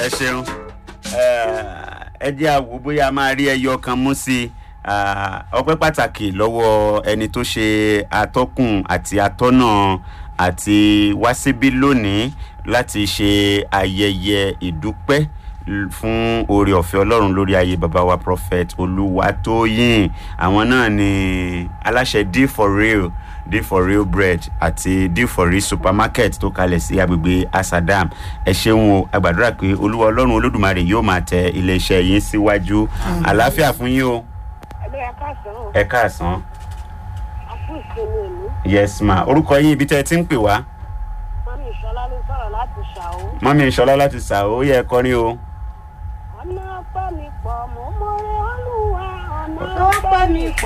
ẹ ṣeun ẹ jẹ́ àwò bóyá a máa rí ẹyọ kan mú sí i ọpẹ́ pàtàkì lọ́wọ́ ẹni tó ṣe atọ́kùn àti atọ́nà àti wá síbí lónìí láti ṣe ayẹyẹ ìdúpẹ́ fún oore ọ̀fẹ́ ọlọ́run lórí ayé baba wa prophet olúwatóyìn àwọn náà ni aláṣẹ d for real d for real bread àti d for real supermarket tó kalẹ̀ sí agbègbè asadam ẹ ṣeun o agbàdúrà pé olúwa ọlọ́run olódùmarè yóò máa tẹ iléeṣẹ́ yín síwájú àlàáfíà fún yín o Ẹ̀lú ẹ káàsán o. ẹ káàsán Àkú ìsinmi ìlú. yes ma orúkọ yín ibi tẹ́ ẹ ti ń pè wá Mọ́mí Ìṣọlá ló sọ̀rọ̀ láti ṣàó. mọ́mí ìṣọlá láti ṣàó ó yẹ ẹ kọrin o. Ọ̀nà ọpẹ́ mi pọ̀, mo mọ̀rẹ́ olúwa. Ọ̀nà Ọpẹ́ mi pọ̀.